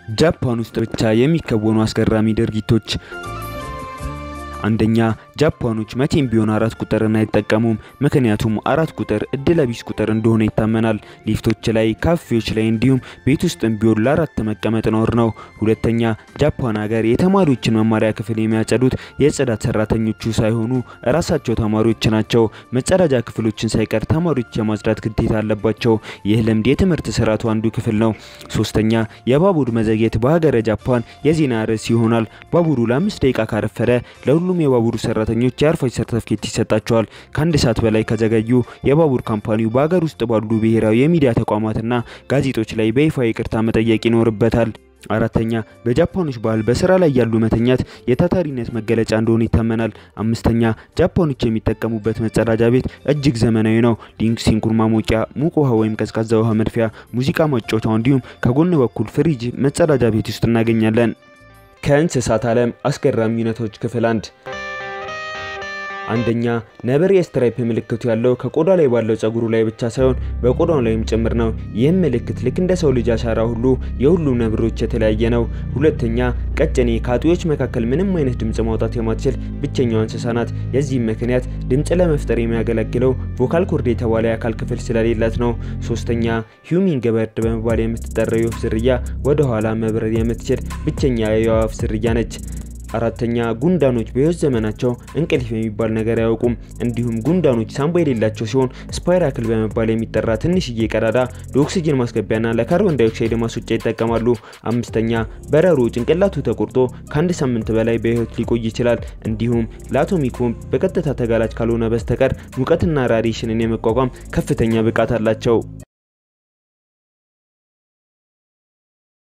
ጃፓን ውስጥ ብቻ የሚከወኑ አስገራሚ ድርጊቶች። አንደኛ ጃፓኖች መቼም ቢሆን አራት ቁጥርን አይጠቀሙም። ምክንያቱም አራት ቁጥር እድለ ቢስ ቁጥር እንደሆነ ይታመናል። ሊፍቶች ላይ፣ ካፌዎች ላይ እንዲሁም ቤት ውስጥም ቢሆን ለአራት መቀመጥ ነውር ነው። ሁለተኛ ጃፓን ሀገር የተማሪዎችን መማሪያ ክፍል የሚያጸዱት የጽዳት ሰራተኞቹ ሳይሆኑ እራሳቸው ተማሪዎች ናቸው። መጸዳጃ ክፍሎችን ሳይቀር ተማሪዎች የማጽዳት ግዴታ አለባቸው። ይህ ልምድ የትምህርት ስርዓቱ አንዱ ክፍል ነው። ሶስተኛ የባቡር መዘግየት በሀገረ ጃፓን የዜና ርዕስ ይሆናል። ባቡሩ ለአምስት ደቂቃ ካረፈደ ለሁሉም የባቡሩ ሰራተኞች የአርፋጅ ሰርተፍኬት ይሰጣቸዋል። ከአንድ ሰዓት በላይ ከዘገዩ የባቡር ካምፓኒው በሀገር ውስጥ ባሉ ብሔራዊ የሚዲያ ተቋማትና ጋዜጦች ላይ በይፋ ይቅርታ መጠየቅ ይኖርበታል። አራተኛ በጃፓኖች ባህል በስራ ላይ ያሉ መተኛት የታታሪነት መገለጫ እንደሆነ ይታመናል። አምስተኛ ጃፓኖች የሚጠቀሙበት መጸዳጃ ቤት እጅግ ዘመናዊ ነው። ሊንክ፣ ሲንኩር ማሞቂያ፣ ሙቅ ውሃ ወይም ቀዝቃዛ ውሃ መድፊያ፣ ሙዚቃ ማጫወቻው እንዲሁም ከጎን በኩል ፍሪጅ መጸዳጃ ቤት ውስጥ እናገኛለን። ከእንስሳት ዓለም አስገራሚ እውነቶች ክፍል አንድ አንደኛ ነብር የስትራይፕ ምልክቱ ያለው ከቆዳ ላይ ባለው ጸጉሩ ላይ ብቻ ሳይሆን በቆዳው ላይም ጭምር ነው። ይህም ምልክት ልክ እንደ ሰው ልጅ አሻራ ሁሉ የሁሉም ነብሮች የተለያየ ነው። ሁለተኛ ቀጭኔ ከአጥቢዎች መካከል ምንም አይነት ድምፅ ማውጣት የማትችል ብቸኛዋ እንስሳ ናት። የዚህም ምክንያት ድምፅ ለመፍጠር የሚያገለግለው ቮካል ኮርድ የተባለ የአካል ክፍል ስለሌላት ነው። ሶስተኛ ሂዩሚንግ በርድ በመባል የምትጠራው የወፍ ዝርያ ወደ ኋላ መብረር የምትችል ብቸኛ የአዕዋፍ ዝርያ ነች። አራተኛ ጉንዳኖች በሕይወት ዘመናቸው እንቅልፍ የሚባል ነገር አያውቁም። እንዲሁም ጉንዳኖች ሳምባ የሌላቸው ሲሆን ስፓይራክል በመባል የሚጠራ ትንሽዬ ቀዳዳ ለኦክሲጅን ማስገቢያና ለካርቦን ዳይኦክሳይድ ማስወጫ ይጠቀማሉ። አምስተኛ በረሮ ጭንቅላቱ ተቆርጦ ከአንድ ሳምንት በላይ በሕይወት ሊቆይ ይችላል። እንዲሁም ለአቶሚክ ቦምብ በቀጥታ ተጋላጭ ካልሆነ በስተቀር ሙቀትና ራዲሽንን የመቋቋም ከፍተኛ ብቃት አላቸው።